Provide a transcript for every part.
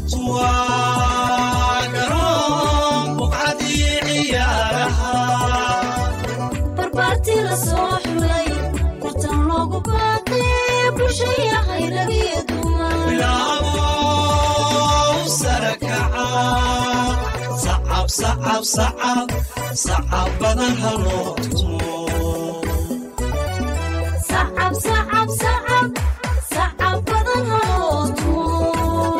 barbaartii la soo xulay tartan loogu baaqay bulshaya hayragiyo sacab badan haloo tumo sacab badan haloo tumo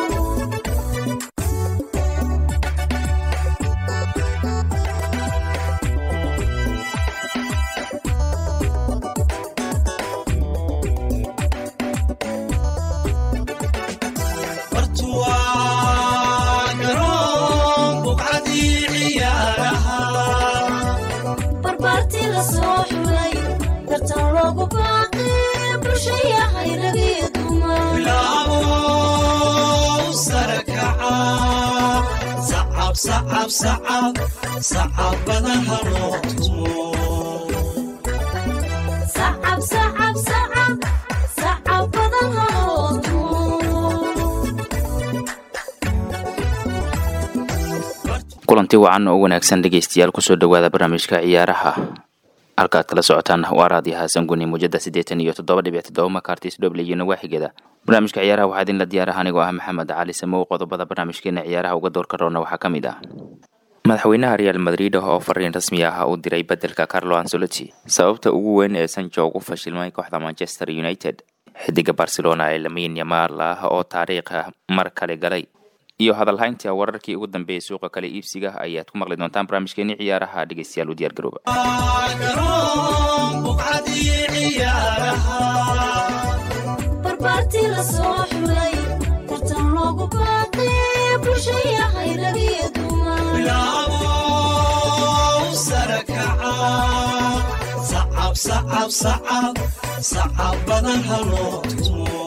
bartuwaa garoon buqcadii ciyaaraha barbaartii la soo xulay tartan loogu baaqay bulshaya hayragiyo bilaabo sare kaca sacab sacab sacab sacab badan haloo tumo sacab sacab sacab sacab badan haloo tumo kulanti wacan oo wanaagsan dhegeystayaal kusoo dhowaada barnaamijka ciyaaraha halkaad kala socotaan waa raadiyo xasan guni muujada siddeetan iyo toddoba dhibic toddoba makartis dhoble iyo nawaaxigeeda barnaamijka ciyaaraha waxaa idinla diyaaraha anigoo ah maxamed cali samow qodobada barnaamijkeena ciyaaraha uga doorka roona waxaa ka mid ah madaxweynaha real madrid oo fariin rasmi ah u diray bedelka carlo ancelotti sababta ugu weyn ee sanjo ugu fashilmay kooxda manchester united xidiga barcelona ee lamin yamaal ah oo taariikha mar kale galay iyo hadalhaynta wararkii ugu dambeeyay suuqa kale iibsiga ayaad ku maqli doontaan barnaamijkeeni ciyaaraha dhegeystayaal u diyaar garooba garoon buqcadii ciyaaraha barbaartii la soo xulay tartan loogu baaqay bulshaya hayragiyo bilaabo sare kaca sacab sacab sacab sacab badan haloo tumo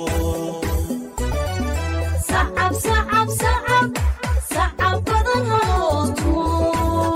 sacab sacab sacab sacab badan haloo tumo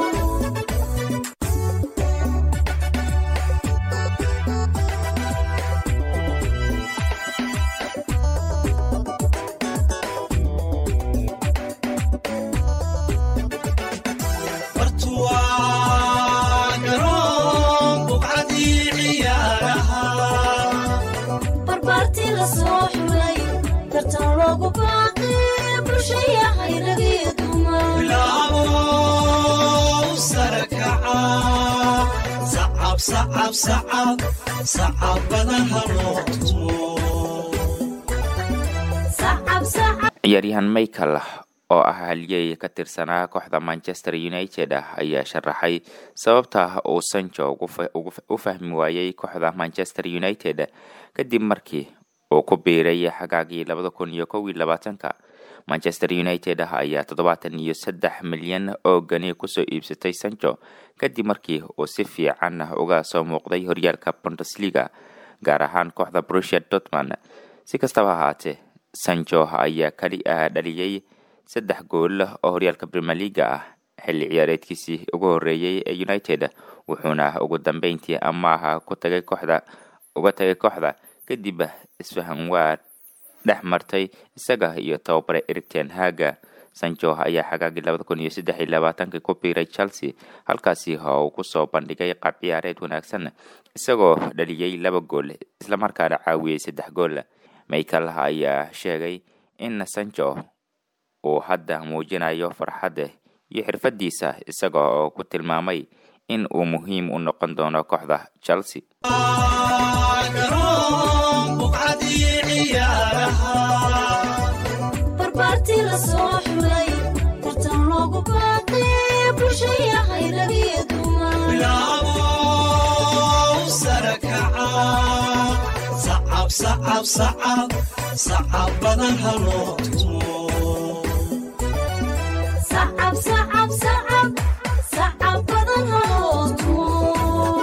bartuwaa garoon buqcadii ciyaaraha barbaartii la soo xulay tartan loogu baaqay bulshaya hayragiyo bilaabo sare kaca sacab sacab sacab sacab badan haloo tumo sacab sacab ciyaaryahan michael oo ah haliyey ka tirsanaa kooxda manchester united ah ayaa sharaxay sababta uu sancho ugu fa- ugu fa- u fahmi waayey kooxda manchester united kadib markii uu ku biiray xagaagii labada kun iyo kow iyo labaatanka manchester united ah ayaa toddobaatan iyo saddex milyan oo gani kusoo iibsatay sancho kadib markii uu si fiican uga soo muuqday horyaalka bundesliga gaar ahaan kooxda brusia dortmund si kastaba ahaatee sancho ayaa kali ah dhaliyey saddex gool oo horyaalka premier leaga ah xilli ciyaareedkiisii ugu horeeyey ee united wuxuuna ugu dambeyntii amaaha ku tagay kooxda uga tagay kooxda kadib isfahan waa dhex martay isaga iyo tababare eric ten haga sancho ayaa xagaagii labada kun iyo saddex iyo labaatankii ku biiray chelsea halkaasi oo uu kusoo bandhigay qaab ciyaareed wanaagsan isagoo dhaliyey laba gool islamarkaana caawiyey saddex gool michael ayaa sheegay in sancho uu hadda muujinayo farxadda iyo xirfadiisa isaga oo ku tilmaamay in uu muhiim u noqon doono kooxda chelsea garoon buqcadii ciyaaraha barbaartii la soo xulay tartan loogu baaqay bulshaya hayragiyo bilaabo sare kaca sacab sacab sacab sacab badan haloo tumo sacab sacab sacab sacab badan haloo tumo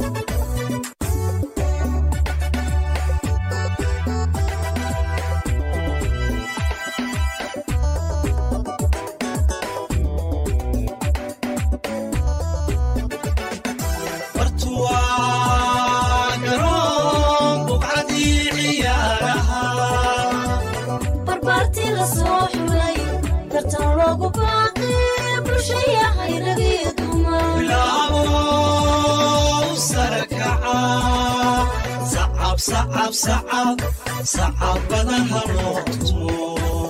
bartuwaa garoon buqcadii ciyaaraha barbaartii la soo xulay tartan loogu baaqay bulshaya hayragiyo dumar bilaabo sare kaca sacab sacab sacab sacab badan haloo tumo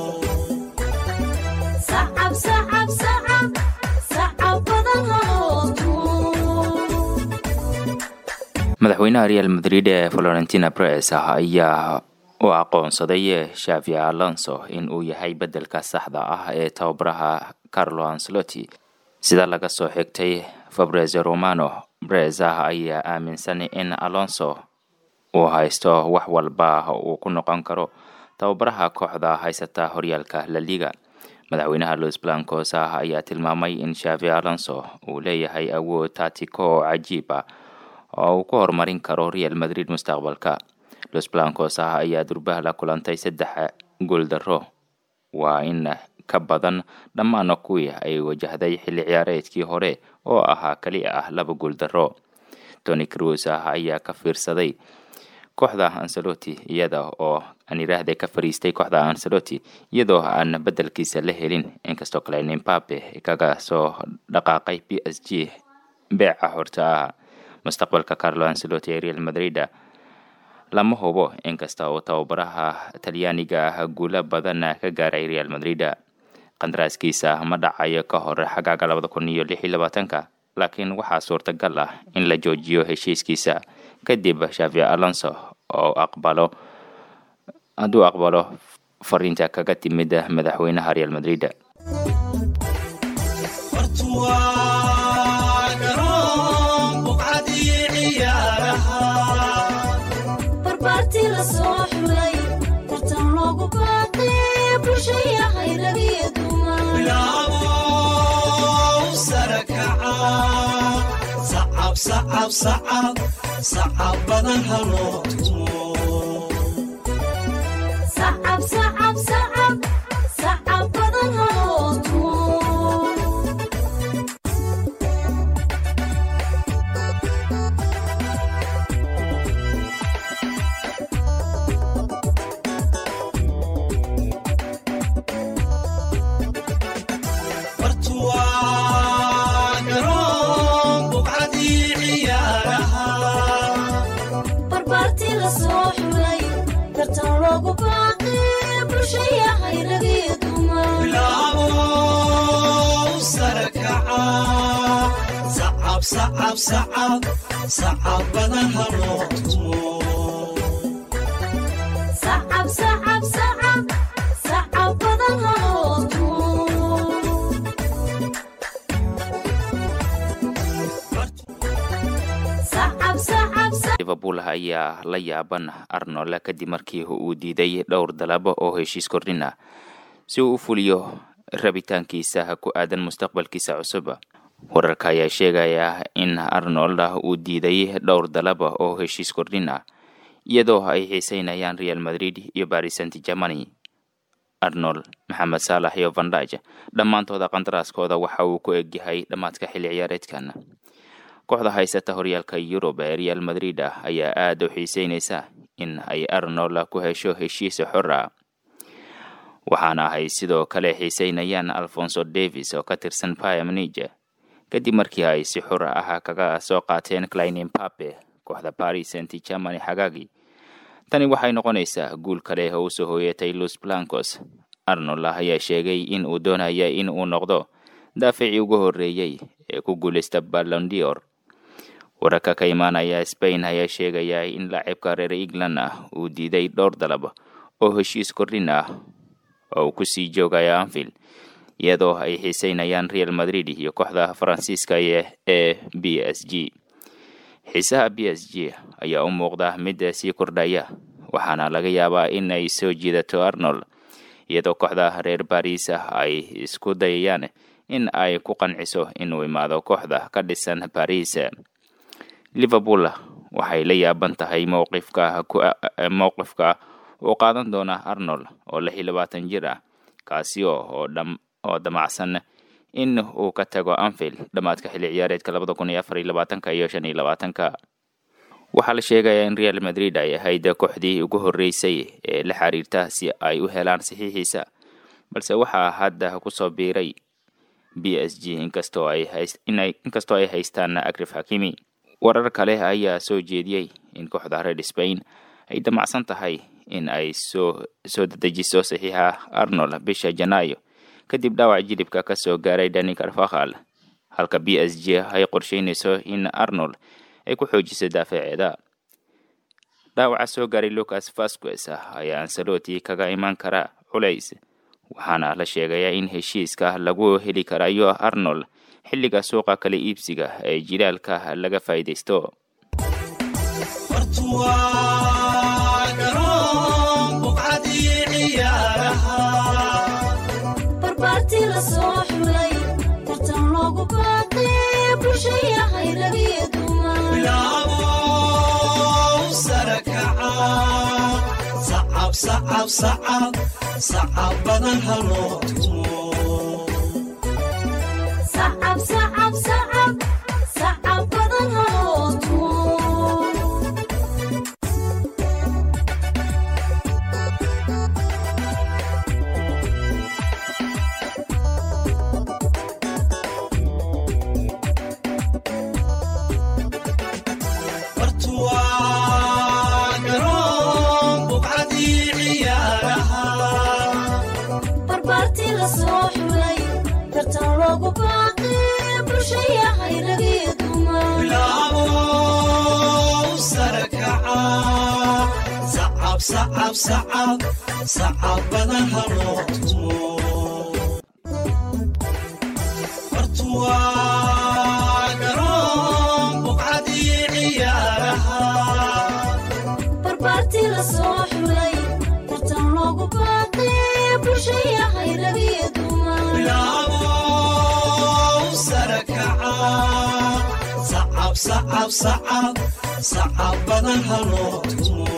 sacab sacab sacab sacab badan haloo tumo madaxweynaha real madrid ee florentina pres ayaa u aqoonsaday shavi alonso in uu yahay bedelka saxda ah ee tababaraha carlo ancelotti sida laga soo xigtay fabreze romano breza ayaa aaminsan in alonso uu haysto wax walba uu ku noqon karo tababaraha kooxda haysata horyaalka la liga madaxweynaha los blancos ah ayaa tilmaamay in shavi alonso uu leeyahay awood taatiko oo cajiib ah oo uu ku horumarin karo real madrid mustaqbalka los blancos ah ayaa durbaha la kulantay saddex gooldaro waa in ka badan dhammaan kuwii ay wajahday xilli ciyaareedkii hore oo ahaa keli ah laba gooldaro tony cruz ah ayaa ka fiirsaday kooxda ancelotti iyada oo aan yiraahday ka fariistay kooxda ancelotti iyadoo aan bedelkiisa la helin inkastoo kale nimbabe kaga soo dhaqaaqay b s g beeca horta ah mustaqbalka carlo ancelotti ee real madrid lama hubo inkasta oo tababaraha talyaaniga ah guulo badan ka gaaray real madrid qandaraaskiisa ma dhacayo ka hor xagaaga labada kun iyo lix iyo labaatanka laakiin waxaa suurtagal ah in la joojiyo heshiiskiisa kadib shavi alonso oo aqbalo hadduu aqbalo fariinta kaga timid madaxweynaha real madrid bartuwaa garoon buqcadii ciyaaraha barbaartii la soo xulay tartan loogu baaqay bulshaya hayragiyo dumar bilaabo sare kaca sacab sacab sacab sacab badan haloo tumo sacab sacab sacab sacab badan haloo tumo bartuwaa garoon buqcadii ciyaaraha barbaartii la soo xulay tartan loogu baaqay bulshaya hayragiyo dumar bilaabo sare kaca sacab sacab sacab sacab badan haloo tumo sacab sacab sacab sacab badan haloo tumo sacab sacab sacab liverpool ayaa la yaaban arnold kadib markii uu diiday dhowr dalabo oo heshiis kordhin ah si uu u fuliyo rabitaankiisa ku aadan mustaqbalkiisa cusub wararka ayaa sheegaya in arnold uu diiday dhowr dalaba oo heshiis kordhin ah iyadoo ay xiiseynayaan real madrid iyo paris saint germany arnold maxamed saalax iyo vandaj dhammaantooda qandaraaskooda waxa uu ku egyahay dhammaadka xilli ciyaareedkan kooxda haysata horyaalka yurub ee real madrid ah ayaa aada u xiiseynaysa in ay arnold ku hesho heshiis xor ah waxaana ay sidoo kale xiiseynayaan alfonso davis oo ka tirsan payamnige kadib markii ay si xor ah kaga soo qaateen clinin pape kooxda paris saint germany xagaagii tani waxay noqonaysaa guul kale oo usoo hooyatay los blancos arnold ayaa sheegay in uu doonaya in uu noqdo daaficii ugu horreeyey ee ku guuleysta ballondior wararka ka imaanaya spain ayaa sheegaya in laacibka reer england ah uu diiday dhowr dalab oo heshiis kordhin ah oo uu kusii joogaya anfield iyadoo ay xiiseynayaan real madrid iyo kooxda faransiiska ee b s g xiisaha b s g ayaa u muuqda mid sii kordhaya waxaana laga yaabaa in ay soo jiidato arnold iyadoo kooxda reer baris ah ay isku dayayaan in ay ku qanciso inuu imaado kooxda ka dhisan baris liverpool waxay la yaaban tahay mowqifka mowqifka uu qaadan doona arnold oo lix iyo labaatan jir ah kaasi oo oo damacsan in uu ka tago anfield dhammaadka xilli ciyaareedka labada kun iyo afar iyo labaatanka iyo shan iyo labaatanka waxaa la sheegayaa in real madrid ay ahayd kooxdii ugu horreysay ee la xiriirta si ay u helaan saxiixiisa balse waxaa hadda kusoo biiray b s g inkastoo ay hays inay inkastoo ay haystaan agrif hakimi warar kale ayaa soo jeediyey in kooxda red spain ay damacsan tahay in ay soo soo dedejiso saxiixa arnold bisha janaayo kadib dhaawac jilibka ka soo gaaray dani carfakhal halka b s g ay qorsheynayso in arnold ay ku xoojiso daafaceeda dhaawaca soo gaaray lucas vasquez ayaa ansaloti kaga imaan kara culays waxaana la sheegayaa in heshiiska lagu heli karayo arnold xilliga suuqa kala iibsiga ee jilaalka laga faa'iidaysto bartuwaa garoon buqcadii ciyaaraha barbaartii la soo xulay tartan loogu baaqay bulshayahay ragiyo dumar bilaabo sare kaca sacab sacab sacab sacab badan ha loo tumo sacab sacab sacab sacab badan haloo tumo bartuwaa garoon buqcadii ciyaaraha barbaartii la soo xulay tartan loogu baaqay bulshayahay ragiyo dumar bilaabo sare kaca sacab sacab sacab sacab badan ha loo tumo bartuwaa garoon buqcadii ciyaaraha barbaartii la soo xulay tartan loogu baaqay bulshayahay ragiyo dumar bilaabo sare kaca sacab sacab sacab sacab badan ha loo tumo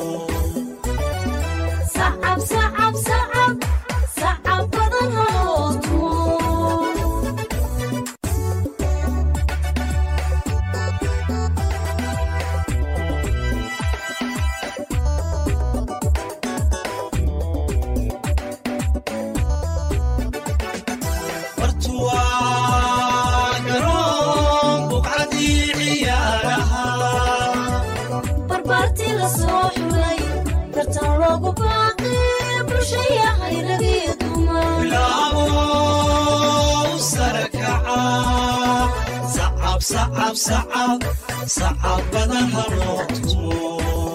sacab sacab sacab sacab badan haloo tumo bartuwaa garoon buqcadii ciyaaraha barbaartii la soo xulay tartan loogu baaqay bulshayahay ragiyo dumar bilaabo sare kaca sacab sacab sacab sacab badan ha loo tumo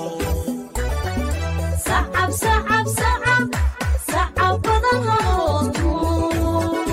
sacab sacab sacab sacab badan haloo tumo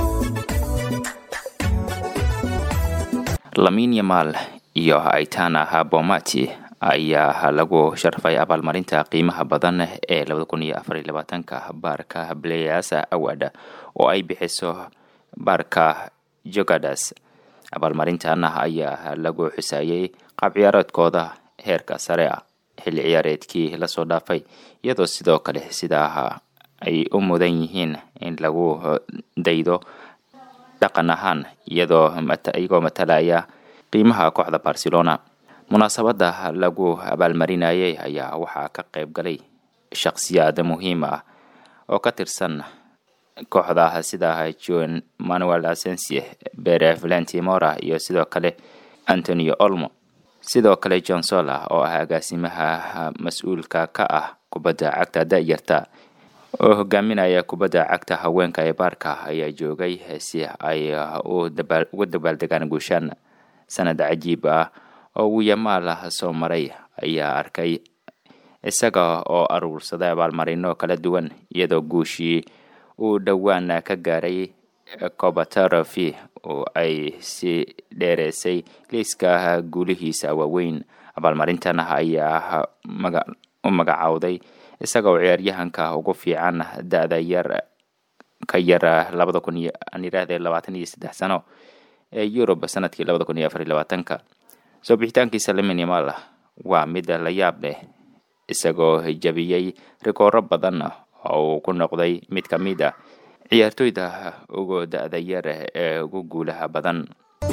lamin yamal iyo aitana habomati ayaa lagu sharfay abaalmarinta qiimaha badan ee labada kun iyo afar iyo labaatanka baarka players award oo ay bixiso baarka jogadas abaalmarintan ayaa lagu xusaayey qaab ciyaareedkooda heerka sare ah xilli ciyaareedkii lasoo dhaafay iyadoo sidoo kale sidaa ay u mudan yihiin in lagu daydo dhaqan ahaan iyadoo iyagoo matalaya qiimaha kooxda barcelona munaasabada lagu abaalmarinayay ayaa waxaa ka qayb galay shakhsiyaad muhiim ah oo ka tirsan kooxda sida john manuel asensie bere valentimora iyo sidoo kale antonio olmo sidoo kale john sola oo ah agaasimaha mas-uulka ka ah kubadda cagta da-yarta oo hogaaminaya kubadda cagta haweenka ee baarka ayaa joogay si ay uga dabaaldegaan guushaan sanad cajiib ah oo uu yamaal soo maray ayaa arkay isaga oo aruursaday abaalmarino kala duwan iyadoo guushii uu dhowaan ka gaaray cobatarafi oo ay si dheereysay liiska guulihiisa waaweyn abaalmarintan ayaa u magacowday isaga oo ciyaaryahanka ugu fiican da-da yar ka yar labada kun iyo aan yidhaahde labaatan iyo saddex sano ee yurub sanadkii labada kun iyo afar iyo labaatanka soo bixitaankiisa lamin yamal waa mid la yaab leh isagoo jabiyey rikooro badan oo uu ku noqday mid ka mid a ciyaartoyda ugu da-da yar ee ugu guulaha badan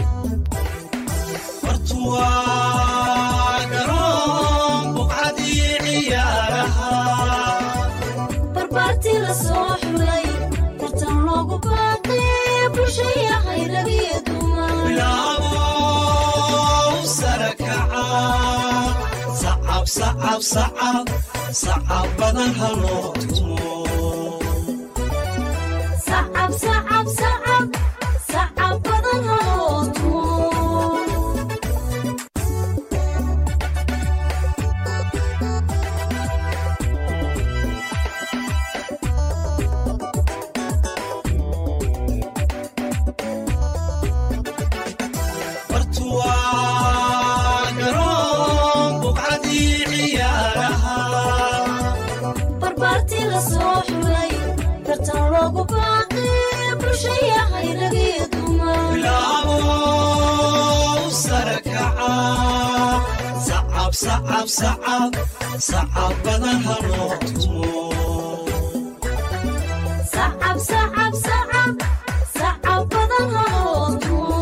bartuwaa garoon buqcadii ciyaaraha barbaartii la soo xulay baaqee bulshayahay ragiyo dumar bilaabow sare kaca sacab sacab sacab sacab badan haloo tumo sacab sacab sacab sacab badan haloo tumo bartuwaa garoon buqcadii ciyaaraha barbaartii la soo xulay tartan loogu baaqee bulshayahay ragiyo dumar bilaabow sare kaca sacab sacab sacab sacab badan haloo tumo sacab sacab sacab sacab badan haloo tumo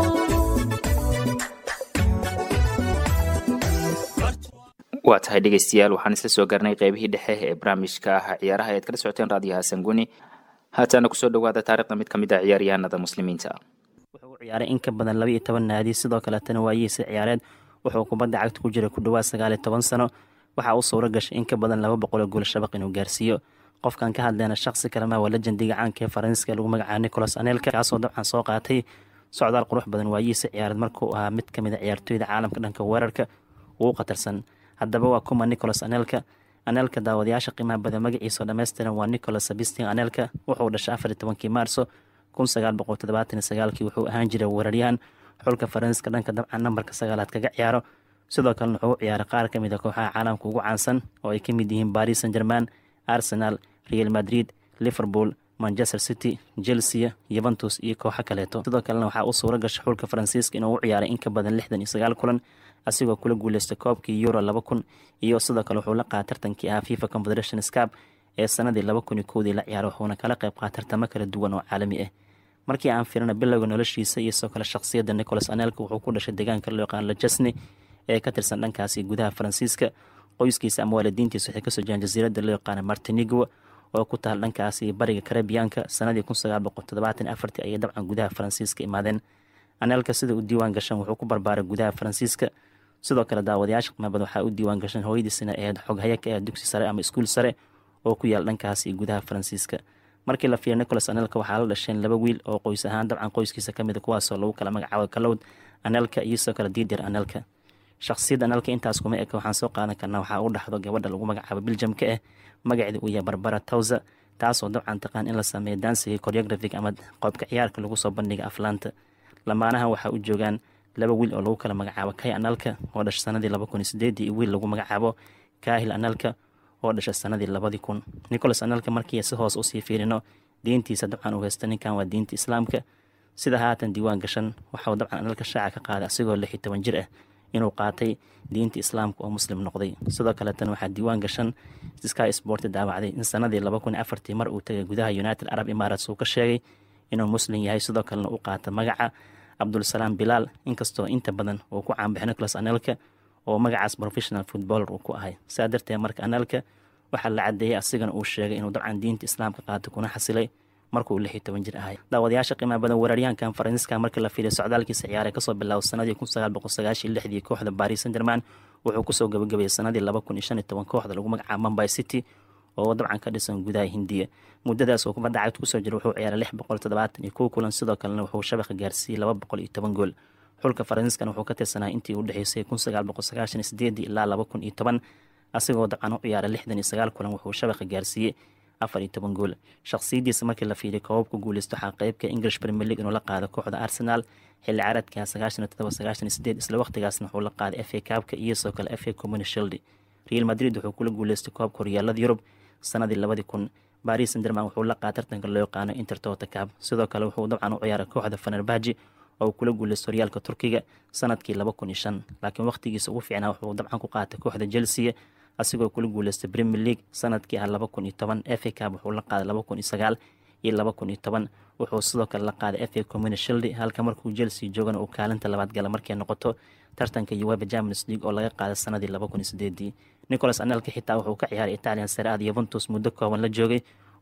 waa tahay dhegeystayaal waxaan isla soo garnay qeybihii dhexe ee barnaamijka ah ciyaaraha ayaad kala socoteen raadiyaha sanguni haatana kusoo dhawaada taarikhda mid ka mid ah ciyaaryahanada muslimiinta wuxuu u ciyaaray in ka badan laba iyo toban naadi sidoo kaletana waayihiisa ciyaareed wuxuu kubadda cagta ku jiray ku dhowaad sagaal iyo toban sano waxaa u suuro gashay in ka badan laba boqol oo gool shabaq inuu gaarsiiyo qofkan ka hadleyna shaqsi kalema waa lejendiga caanka ee faransiiska lagu magacaabo nicolas anelka kaasoo dabcan soo qaatay socdaal qurux badan waayihiisa ciyaareed markuu ahaa mid kamid a ciyaartooyda caalamka dhanka weerarka ugu khatarsan haddaba waa kuma nicolas anelka anelka daawadayaasha qiimaha badan magaciisa oo dhammaystiran waa nicolas sabistin anelka wuxuu dhashay afar iyo tobankii maarso kun sagaal boqol toddobaatan iyo sagaalkii wuxuu ahaan jiray weeraryahan xulka faransiiska dhanka dabcan nambarka sagaalaad kaga ciyaaro sidoo kalena wuxuu u ciyaaray qaar ka mid a kooxaha caalamka ugu caansan oo ay ka mid yihiin paris saint german arsenal real madrid liverpool manchester city chelsea yuventus iyo kooxo kaleeto sidoo kalena waxaa u suuro gashay xulka faransiiska inuu u ciyaaray in ka badan lixdan iyo sagaal kulan asigoo kula guuleystay koobkii euro laba kun iyo sidoo kale wuxuu la qaata tartankii ahaa fifa confederation scap ee sanadii laba kun iyo kowdii la ciyaaray wuxuuna kala qayb qaata tartamo kala duwan oo caalami ah markii aan firina bilowga noloshiisa iyo sidoo kale shakhsiyadda nicolas anelka wuxuu ku dhashay deegaanka loo yaqaan lajesne ee ka tirsan dhankaasi gudaha faransiiska qoyskiisa ama waalidiintiisa waxay kasoo jiraan jasiiradda loo yaqaana martinigo oo ku taal dhankaasi bariga karabiyaanka sanadii kun sagaal boqol toddobaatan afartii ayay dabcan gudaha faransiiska imaadeen anelka sida u diiwaan gashan wuxuu ku barbaaray gudaha faransiiska sidoo kale daawadayaasha qiimabad waxaa u diiwaan gashan hooyadiisina ahayd xoghaya ka ah dugsi sare ama iskuul sare oo ku yaal dhankaasi gudaha faransiiska markii la fiiriyo nicolas anelka waxaa la dhasheen laba wiil oo qoys ahaan dabcan qoyskiisa ka mida kuwaasoo lagu kala magacaabo kalowd anelka iyo sidoo kale diidir anelka shakhsiyadda anelka intaas kuma eka waxaan soo qaadan karnaa waxaa u dhaxdo gabadha lagu magacaabo biljamka ah magaceeda uu yahay barbara towsa taasoo dabcan taqaan in la sameeyo dansiga choreographic ama qoobka ciyaarka lagu soo bandhiga aflaanta lamaanahan waxaa u joogaan laba wiil oo lagu kala magacaabo kay analka oo dhashay sanadii laba kun iyo sideedii iyo wiil lagu magacaabo kaahil analka oo dhashay sanadii labadii kun nicolas analka markii si hoos usii fiirino diintiisa dabcan uu haysta ninkan waa diinta islaamka sida haatan diiwaan gashan waxauu dabcan analka shaaca ka qaaday asigoo lix iyo toban jir ah inuu qaatay diinta islaamka oo muslim noqday sidoo kaleetana waxaa diiwaan gashan sky sport daawacday in sanadii laba kun iyo afartii mar uu tagay gudaha united arab emirates uu ka sheegay inuu muslim yahay sidoo kalena u qaata magaca cabdulsalaam bilaal inkastoo inta badan uu ku caanbaxay nicolas anelka oo magacaas professional footballer uu ku ahay saa darteed marka anelka waxaa la cadeeyey asigana uu sheegay inuu dabcan diinta islaamka qaatay kuna xasilay markuu lix iyo toban jir ahay daawadayaasha qiimaha badan weeraryahankan faransiiska markii la fiiriyo socdaalkiisa ciyaaray kasoo bilaabo sanadii kun sagaal boqol sagaashiyo lixdii kooxda paris saint german wuxuu kusoo gabagabeeyey sanadii laba kun iyo shan iyo toban kooxda lagu magacaabo mumbai city oo dabcan ka dhisan gudaha hindiya muddadaas oo kubadda cagta kusoo jira wuxuu ciyaaray lix boqol toddobaatan iyo kow kulan sidoo kalena wuxuu shabaqa gaarsiiyey laba boqol iyo toban gool xulka faransiiskana wuxuu ka tirsanaa intii u dhexeysay kun sagaal boqol sagaashan iyo sideedii ilaa laba kun iyo toban asigoo dabcan u ciyaaray lixdan iyo sagaal kulan wuxuu shabaqa gaarsiiyey afar iyo toban gool shakhsiyadiisa markii la fiiriyo koobabka guuleysto waxaa qeybka english premier league inuu la qaado kooxda arsenal xilli caaradka sagaashan iyo todoba sagaashan iyo sideed isla waqtigaasna wuxuu la qaaday f a kaabka iyo sidoo kale f a communi shield real madrid wuxuu kula guuleystay koobka horyaalada yurub sanadii labadii kun baris sanderman wuxuu la qaada tartanka loo yaqaano intertota cab sidoo kale wuxuu dabcan u ciyaaray kooxda fanerbaji oo kula guuleystay horyaalka turkiga sanadkii laba kun iyo shan laakiin waqtigiisa ugu fiicnaa wuxuu dabcan ku qaatay kooxda chelsea asigoo kula guuleystay premier league sanadkii ah laba kun iyo toban f a cab wuxuu la qaaday laba kun iyo sagaal iyo laba kun iyo toban wuxuu sidoo kale la qaaday f a communi shield halka markuu chelsea joogana uu kaalinta labaad gala markay noqoto tartanka uweba champions league oo laga qaaday sanadii laba kun iyo sideedii nicolas anelka xitaa wuxuu ka ciyaaray italian saraad yuventus muddo kooban la joogay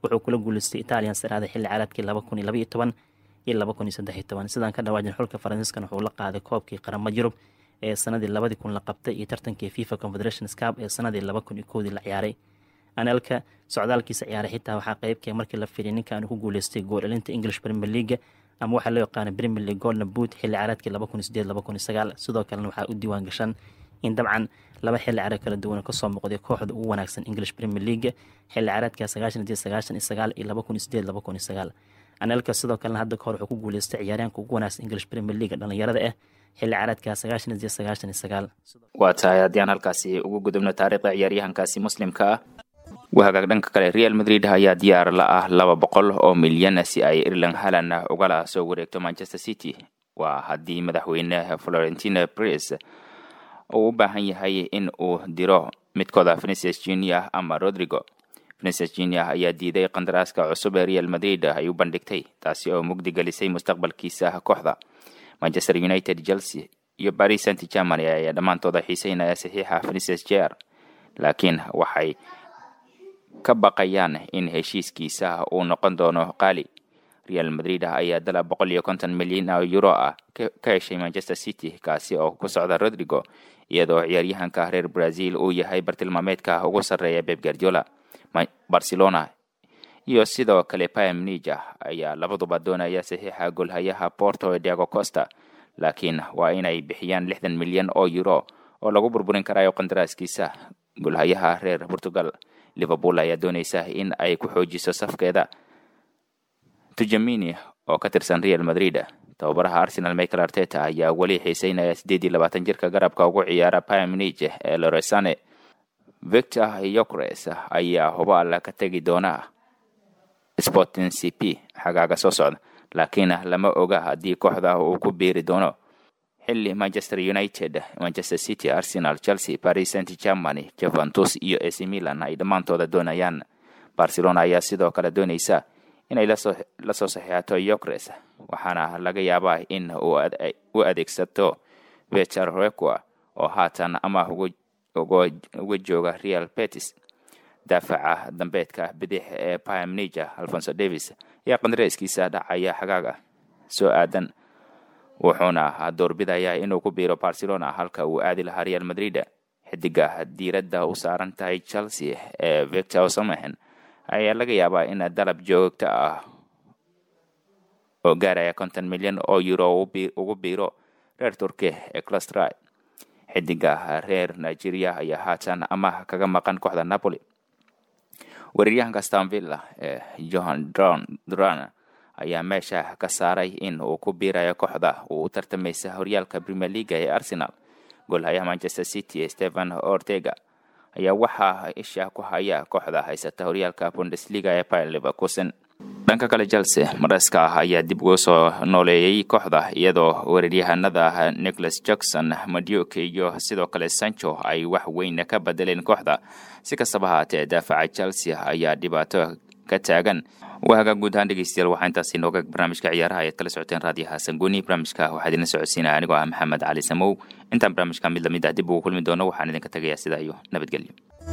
wuxuu kula guuleystay italian saraada xilli caraadkii laba kun iyo laba iyo toban iyo laba kun iyo saddex iyo toban sidaan ka dhawaajin xulka faransiiskan wuxuu la qaaday koobkii qaramada yurub ee sanadii labadii kun la qabtay iyo tartankii fifa confederation cup ee sanadii laba kun iyo kowdii la ciyaaray anelka socdaalkiisa ciyaaray xitaa waxaa qeybkee markii la fiiriy ninkan ku guuleystay gool elinta english premier league ama waxaa loo yaqaana premier league golden boot xilli caraadkii laba kun iyo sideed laba kun iyo sagaal sidoo kalena waxaa u diiwaan gashan in dabcan laba xilli caraad kala duwan kasoo muuqday kooxda ugu wanaagsan english premier league xilli caraadka sagaashan iyo sagaashan iyo sagaal iyo laba kun iyo sideed laba kun iyo sagaal anelka sidoo kalena hadda kahor wuxuu ku guuleystay ciyaaryaanka ugu wanaagsan english premier league dhalinyarada ah xilli caraadka sagaashan iyo sagaashan iyo sagaal waa tahay haddii aan halkaasi ugu gudubno taariikhda ciyaaryahankaasi muslimka ah wahagaag dhanka kale real madrid ayaa diyaar la ah laba boqol oo milyan si ay irland halan ugala soo wareegto manchester city waa haddii madaxweyne florentino pres uu u baahan yahay in uu diro midkooda venicius junior ama rodrigo venicius junior ayaa diiday qandaraaska cusub ee real madrid ay u bandhigtay taasi oo mugdi gelisay mustaqbalkiisa kooxda manchester united chelsea iyo paris saint germany ayaa dhammaantooda xiiseynaya saxiixa venicius jr laakiin waxay ka baqayaan in heshiiskiisa uu noqon doono qaali real madrid ayaa dalab boqol iyo konton milyan oo euro ah ka heshay manchester city kaasi oo ku socda rodrigo iyadoo ciyaaryahanka reer brazil uu yahay bartilmaameedka ugu sarreeya beb guardiola barcelona iyo sidoo kale pamnija ayaa labaduba doonaya saxiixa golhayaha porto ee diago costa laakiin waa inay bixiyaan lixdan milyan oo euro oo lagu burburin karayo qandaraaskiisa golhayaha reer portugal liverpool ayaa dooneysa in ay ku xoojiso safkeeda tujamini oo ka tirsan real madrid tababaraha arsenal michael arteta ayaa weli xiiseynaya siddeed iyo labaatan jirka garabka ugu ciyaara pamnij ee loresane victor yokres ayaa hubaal ka tegi doona sporting c p xagaaga soo socda laakiin lama oga haddii kooxda uu ku biiri doono xilli manchester united manchester city arsenal chelsea paris saint germany juventus iyo ac milan ay dhammaantooda doonayaan barcelona ayaa sidoo kale dooneysa inay la soo saxiixato yokres waxaana laga yaabaa in u adeegsato vecher requa oo haatan ama uga jooga real betis daafaca dambeedka bidix ee pamnija alfonso davis ayaa qandareeskiisa dhacaya xagaaga soo aadan wuxuuna doorbidayaa inuu ku biiro barcelona halka uu aadi lahaa real madrid xidiga diiradda u saaran tahay chelsea ee victor osamahen ayaa laga yaabaa in dalab joogto ah oo gaaraya konton milyan oo euro ugu biiro reer turki ee clustry xidiga reer nigeria ayaa haatan amaah kaga maqan kooxda napoli weeraryahanka stanvilla ee johan duran ayaa meesha ka saaray in uu ku biirayo kooxda uu u tartamaysa horyaalka premier leaga ee arsenal goolhayaha manchester city stephen ortega ayaa waxaa isha ku haya kooxda haysata horyaalka bundesliga ee bayer leverkusen dhanka kale chelse mareska ah ayaa dib uga soo nooleeyey kooxda iyadoo weeraryahanada nicholas jackson maduke iyo sidoo kale sancho ay wax weyn ka bedeleen kooxda si kastaba haatee daafaca chelsea ayaa dhibaato ka taagan waaga guud ahaan dhegeystayaal waxaa intaasi nooga barnaamijka ciyaaraha ayaad kala socoteen raadiyaha sanguni barnaamijka waxaa idinla socodsiinaya anigoo ah maxamed cali samow intaan barnaamijka mid lamid ah dib ugu kulmi doono waxaan idinka tegayaa sidaa iyo nabadgelyo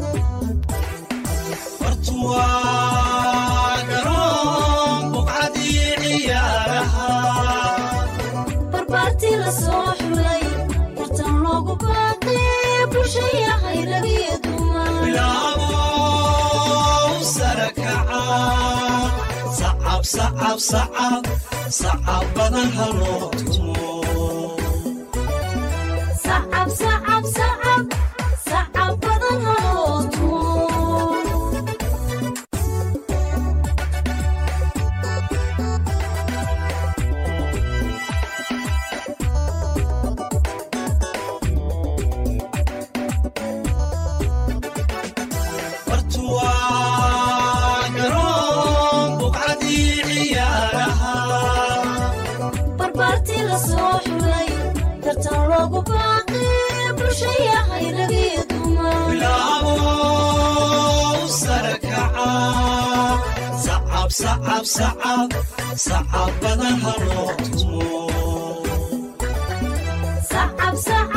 barbaartii la soo xulay tartan loogu baaqay bulshaya hayragiyo dumar sacab sacab badan haloo tumo sacab sacab sacab sacab badan haloo tumo bartuwaa garoon buqcadii ciyaaraha barbaartii la soo xulay tartan loogu baaqay bulshaya hayragiyo dumar bilaabo sare kaca sacab sacab sacab sacab badan haloo tumo sacab sacab